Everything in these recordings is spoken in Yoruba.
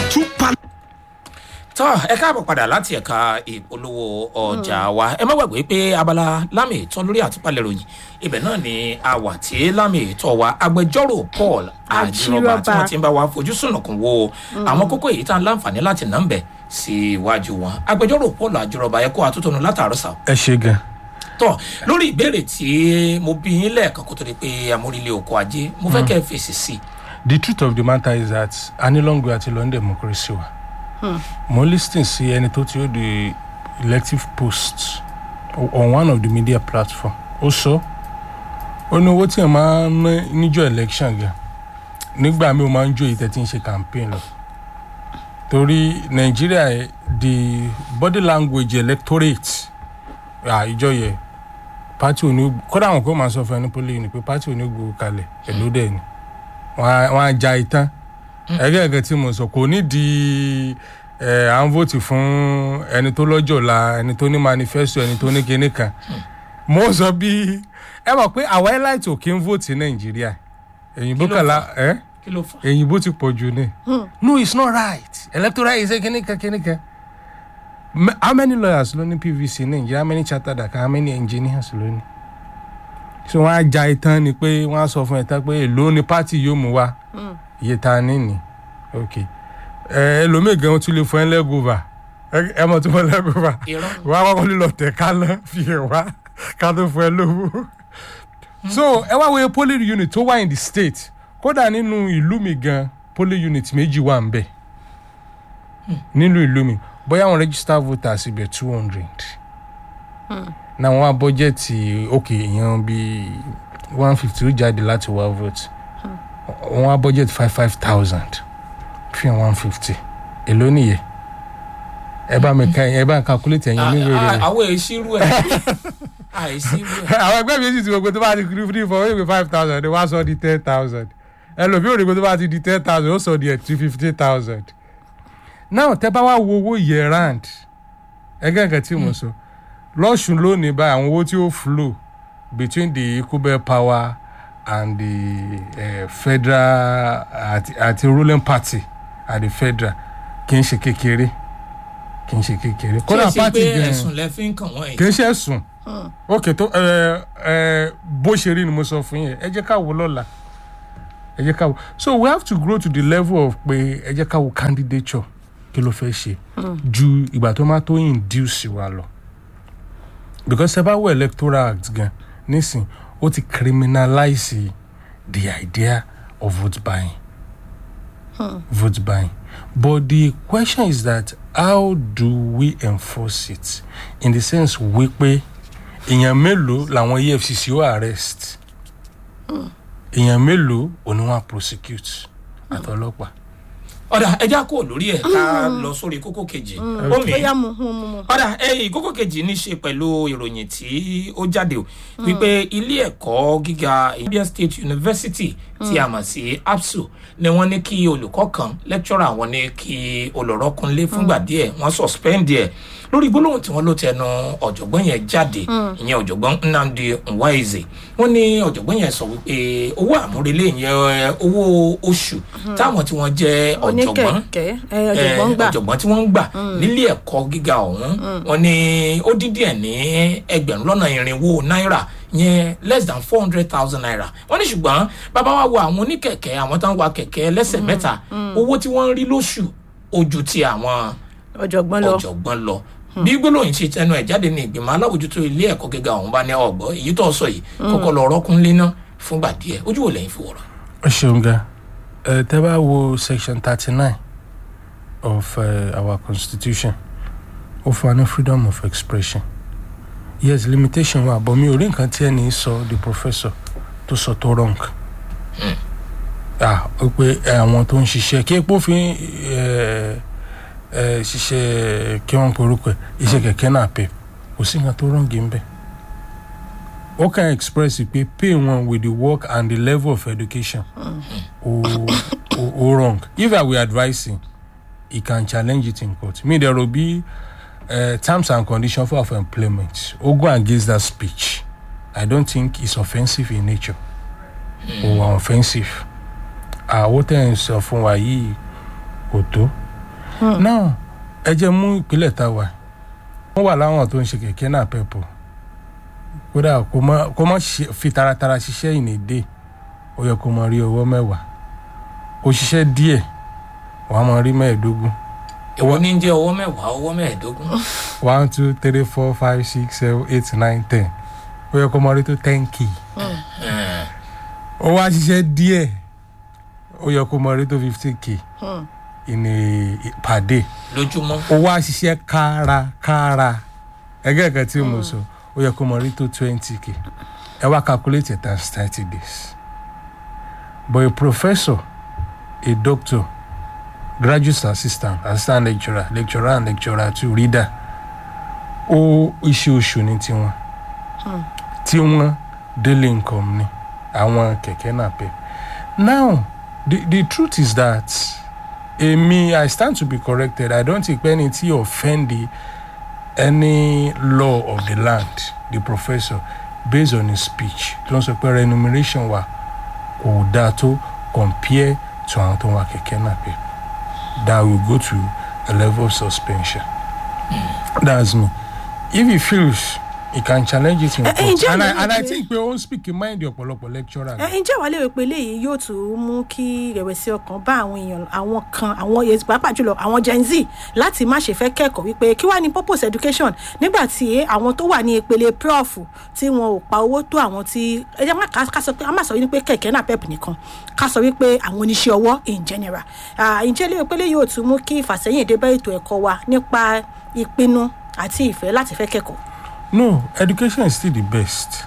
two pal. tọ́ ẹ káàbọ̀ padà láti ẹ̀ka ìpolówó ọjà wa ẹ má gbàgbé pé abala lámì ìtọ́ lórí àtúpalẹ̀ ròyìn ibẹ̀ náà ni a wà tí lámì ìtọ́ wa agbẹjọ́rò paul àjírọ́bà tí wọ́n ti ń bá wa fojú sùnùkùn wo àwọn kókó èyí tá a láǹfààní láti nà ń bẹ̀ sí iwájú wọn agbẹjọ́rò paul àjírọ́bà ẹ kó àtúntò látàárọ̀ sáà ẹ ṣe gan. tọ lórí ìbéèrè tí mo bí yín lẹ́ẹ̀kan kó tó di pé amórílẹ̀ oko ajé mo fẹ́ kẹ́ ẹ fèsì sí i the truth of the matter is that a ní long way àti lọ ní democracy wa mo lis ten sí ẹni tó ti ó di elective post on one of the media platform ó sọ ó ní owó tí ẹ máa ń ná níjọ election gan nígbà míì ó máa ń jó ìtẹ́ tí ń ṣe campaign lọ torí nàìjíríà ẹ, the body language electorate àìjọ yẹ party ò ní kódà àwọn kò máa sọ fún ẹni pólí ni pé party ò ní gbòó kalẹ̀ èló dẹ̀ ni wọn á ja ìtàn ẹgbẹ́ ẹ̀gẹ́ tí mo sọ kò ní di ẹ̀ à ń vóòtì fún ẹni tó lọ́jọ́ la ẹni tó ní manifesto ẹni tó ní kinní kan mo sọ bí ẹ mọ̀ pé àwa elite ò kí ń vóòtì nàìjíríà èyìnbó Kí ló kàlá ẹ kí ló fà á. èyìnbó ti pọ̀ jù ní. no it's not right electoral is kinní kan kinní kan Me- how many lawyers ló ní pvc nàìjíríà how many chartered account how many engineers ló ní so wọn á ja ìtàn ni pé wọn á sọ fún ẹ̀tàn pé èló ni pátì yóò mú wa iye ta ni ni ok ẹ ẹlòmíì gan tún lè fún ẹ lẹ́gùnfà ẹ mọ̀ tún fún lẹ́gùnfà irọ́ wọn á kọ́kọ́ lílọ tẹ̀ ká lọ fi hàn wá ká tó fún ẹ lówó so ẹ wá wo polling unit tó wà in the state kódà nínú ìlú mi gan polling unit méjì wà ń bẹ̀ nínú ìlú mi bóyá àwọn register voters ibẹ̀ two hundred náà wọ́n á bọ́jẹ̀tì òkè èèyàn bíi one fifty ó jáde láti wá vote wọ́n á bọ́jẹ̀tì five five thousand fi hàn one fifty èló nìyẹn ẹ bá mi ka ẹ bá ń calculate ẹ̀yin níwèé rẹ̀ àwọn èsìrú ẹ̀ àìsírú ẹ̀ àwọn ẹgbẹ́ mi sì ti wọ́n pé tó bá ti kiri free for maybe five thousand wọ́n á sọ di ten thousand ẹlòmíì ò rí pé tó bá ti di ten thousand ó sọ di ẹ̀ two fifty thousand now tẹ́ bá wá wo owó year round ẹgbẹ́ nǹkan tí mo sọ lọ́sùn lónìí báyìí àwọn owó tí ó flow between the equal power and the uh, federal àti àti ruling party at the federal kì í ṣe kékeré kì í ṣe kékeré kí ẹ kódà ṣe party pé gan ẹ̀sùn lẹ fi ń kàn wọ́n kì yìí í ṣe ẹ̀sùn ok tó ẹ ẹ bó ṣe rí ni mo sọ fún yẹn ẹ jẹ́ ká wo lọ́la ẹ jẹ́ ká wo so we have to grow to the level of pé ẹ jẹ́ ká wo candidature kí ló fẹ́ ṣe ju ìgbà tó máa tó induce wa lọ because ẹ bá wo electoral act gan nísìn ó ti criminalize the idea of vote buying vote buying but the question is that how do we enforce it in the sense wípé èèyàn mélòó làwọn efcc ó arrest èèyàn mélòó ò ní wọn prosecute àtọlọpàá. ọ̀dà ẹja kò lórí ẹ̀ ká lọ sórí kókó kejì omi bóyá mu mu mu mu. ọ̀dà ẹ̀yìn kókó kejì ní í ṣe pẹ̀lú ìròyìn tí ó jáde o wípé ilé ẹ̀kọ́ gíga Abia State University tí a mọ̀ sí ABSU ni wọ́n ní kí olùkọ́ kan lecturer wọn ní kí olùrọ́kúnlé fúngbà díẹ̀ wọ́n suspend ẹ̀ lórí gbólóhùn tí wọ́n ló tẹnu ọ̀jọ̀gbọ́n yẹn jáde ìyẹn ọ̀jọ̀gbọ́n Nnamdi Nwaeze wọ́n ní ọ̀jọ̀gbọ́n yẹn sọ wípé owó àmúrelé yẹn owó oṣù táwọn tí wọ́n jẹ́ ọ̀jọ̀gbọ́n oníkẹ̀kẹ́ ẹ, ọ̀jọ̀gbọ́n eh, gbà ọ̀jọ̀gbọ́n tí wọ́n ń gbà nílé ẹ̀kọ́ gíga ọ̀hún wọn ni ó dín díẹ̀ ní ẹgbẹ̀rún lọ́nà irinwó náírà yẹn less than four hundred thousand naira wọ́n ní ṣùgbọ́n bàbá wa wo àwọn oníkẹ̀kẹ́ àwọn tó ń wa kẹ̀kẹ́ lẹ́sẹ̀ mẹ́ta owó tí wọ́n ń rí lóṣù ojú ti àwọn ọ̀jọ̀gbọ́n lọ. ọ̀jọ̀gbọ́n lọ bí gbólóyìn ṣe tẹnu ẹ̀ jáde ní ìgbìmọ̀ alábòjútó ilé ẹ̀kọ́ gíga ọ̀hún bá ní ọ̀gbọ́ èyí tó sọ yìí kọ́kọ́ lọ rọ́kúnlé náà fúngbà díẹ̀ ojú wo lẹ́yìn fi wọ̀rọ̀. ẹ ṣeun gan ẹ tẹ bá wo section thirty nine of uh, our constitution ó fún wa ní freedom of expression yes limitation wa but mi ò rí nǹkan tí ẹni sọ the professor tó sọ tó wrong ah ó pé àwọn tó ń ṣiṣẹ́ kí epo fi ẹ ẹ ṣiṣẹ́ kí wọ́n pe orúkọ ẹ̀ iṣẹ́ kẹ̀kẹ́ náà pè kò sí nǹkan tó wrong ń bẹ̀ ó kàn express pé pay wọn with the work and the level of education ó ó ó wrong if i were advising he can challenge it in court me there will be uh, terms and conditions for of employment ó go against that speech i don't think it's offensive in nature or offensive àwọn tẹ̀ ń sọ fún wa yìí kò tó náà ẹ jẹ́ mú ìpínlẹ̀ tá a wà wọ́n wà láwọn tó ń ṣe kẹ̀kẹ́ náà pẹ̀pọ̀ kódà kó má kó má ṣe- fi taratara ṣiṣẹ́ ìnìdé ó yẹ kó mọ rí owó mẹ́wàá ó ṣiṣẹ́ díẹ̀ wàá mọ rí mẹ́ẹ̀ẹ́dógún èwo ní jẹ́ ọwọ́ mẹ́wàá ọwọ́ mẹ́ẹ̀ẹ́dógún one two three four five six seven eight nine ten ó yẹ kó mọ rí tó ten k ó wá ṣiṣẹ́ díẹ̀ ó yẹ kó mọ rí tó fifteen k ìní per day lójúmọ́ ó wá ṣiṣẹ́ kárakára ẹgẹ́ kan tí mo sọ ó yẹ kó mọ rí tó twenty k ẹ wá calculate it times thirty days but a professor a doctor graduate assistant assistant lecturer lecturer and lecturer two reader ó iṣẹ́ oṣù ní tiwọn tí wọ́n daily income ni àwọn kẹ̀kẹ́ náà pẹ̀ now the the truth is that èmi i stand to be corrected i don't think ẹni tí offend the any law of the land the professor based on his speech tó ń sọ pé remuneration wa kò dáa tó compare to àwọn tó ń wa kẹ̀kẹ́ náà pé that will go to a level of suspension that's me if he feels he can challenge it in Eh, eh, court ǹjẹ́ and i ìyẹn and i pé- think pé ó ń speak in mind ọ̀pọ̀lọpọ̀ lecturer ẹ ǹjẹ́ wàá lérò pé eléyìí yóò tún mú kí ìrẹ̀wẹ̀sì ọkàn bá àwọn èèyàn àwọn kan àwọn èèyàn pàápàá jùlọ àwọn gen z láti má ṣe fẹ́ kẹ́kọ̀ọ́ wípé kí wàá ní purpose education nígbà tí àwọn tó wà ní ìpele prof tí wọn ò pa owó tó àwọn tí ẹ jẹ́ má ká ká sọ pé a má sọ wípé kẹ̀kẹ́ náà pep nìkan ká sọ wípé àwọn oníṣẹ́ ọwọ́ in general Ah, ǹjẹ́ lérò pé eléyìí yóò tún mú kí ìfàsẹ́yìn dé bá ètò ẹ̀kọ́ wa nípa ìpinnu àti ìfẹ́ láti fẹ́ kẹ́kọ̀ọ́ no education is still the best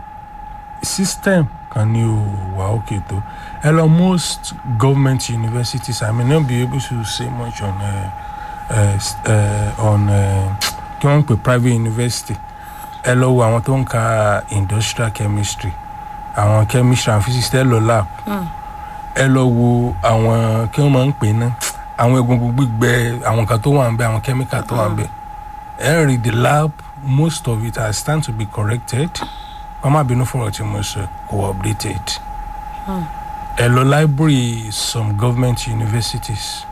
system kan ní o wà òkè tó ẹ lọ most government universities i may not be able to say much on uh, uh, s- uh, on uh, kí wọ́n ń pè private university ẹ lọ wo àwọn tó ń ka industrial chemistry àwọn chemistry and physics ẹ lọ lab ẹ lọ wo àwọn kí wọ́n máa ń pè ná àwọn egungun gbígbẹ àwọn kan tó wà ń bẹ àwọn chemical tó wà ń bẹ ẹ rí the lab most of it has stand to be corrected wọ́n má bínú fún ọtí mo sọ kò updated ẹ lọ library some government universities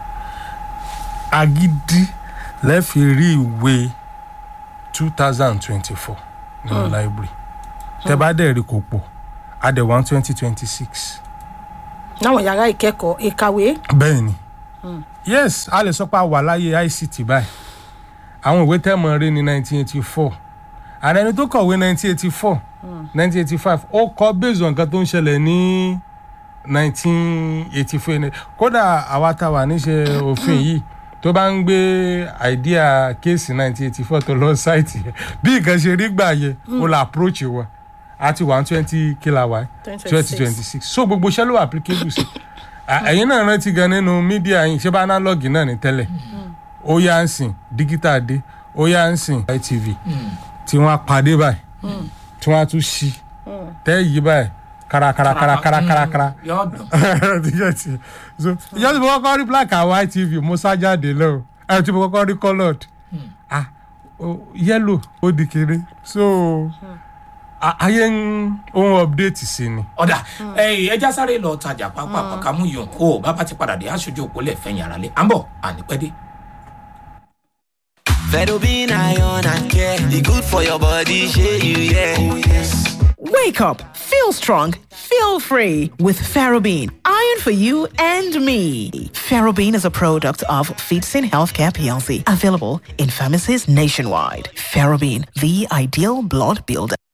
agidi lẹ́ẹ̀fi rí ìwé two thousand twenty-four nínú library tẹ bá dẹ̀ rí kò pọ̀ adẹ̀wọ̀n twenty twenty six láwọn yàrá ìkẹ́kọ̀ọ́ ìkàwé bẹ́ẹ̀ ni yes a lè sọ pé a wà láyé ict báyìí àwọn ìwé tẹ́ mọ̀ rí ní nineteen eighty four ààrẹ ẹni tó kọ̀wé nineteen eighty four nineteen eighty five ó kọ based on nǹkan tó ń ṣẹlẹ̀ ní nineteen eighty four kódà àwa tá a wà níṣẹ́ òfin yìí tó bá ń gbé idea kéèsì nineteen eighty four tó lọ sáìtì yẹn bí nǹkan ṣe rí gbà yẹ ó la approach wa àti one twenty kila wa twenty twenty six so gbogbo iṣẹ́ ló wà applicable sí À, ẹ̀yin náà rántí gan nínú mídíà yín ṣé bá analog náà ní tẹ́lẹ̀ ó yá ń sìn digital dé ó yá ń sìn itv tí wọ́n á padé báyìí tí wọ́n á tún ṣí tẹ́ yí báyìí kárakárakárakárakára yóò dùn tíkẹ́ẹ̀tì so ìjọba tí mo kọ́kọ́ rí black and white tv mo sá jáde lọ ẹ̀ tí mo kọ́kọ́ rí coloured ah o- yellow ó di kéré so a- ayé ń ohun update sí ni. ọ̀dà ẹ̀yìn ẹja sáré lọ tajà pápá pàkámú yòó kó o bàbá ti padà dé aṣojú òpólẹ̀ fẹ̀yìn ara lé à ń bọ̀ ànípẹ́dé. Fedobin iron and care. The good for your body, share you, yeah. Oh, yes. Wake up, feel strong, feel free with Ferrobin. Iron for you and me. Ferrobin is a product of Feetsin Healthcare PLC, available in pharmacies nationwide. Ferrobin, the ideal blood builder.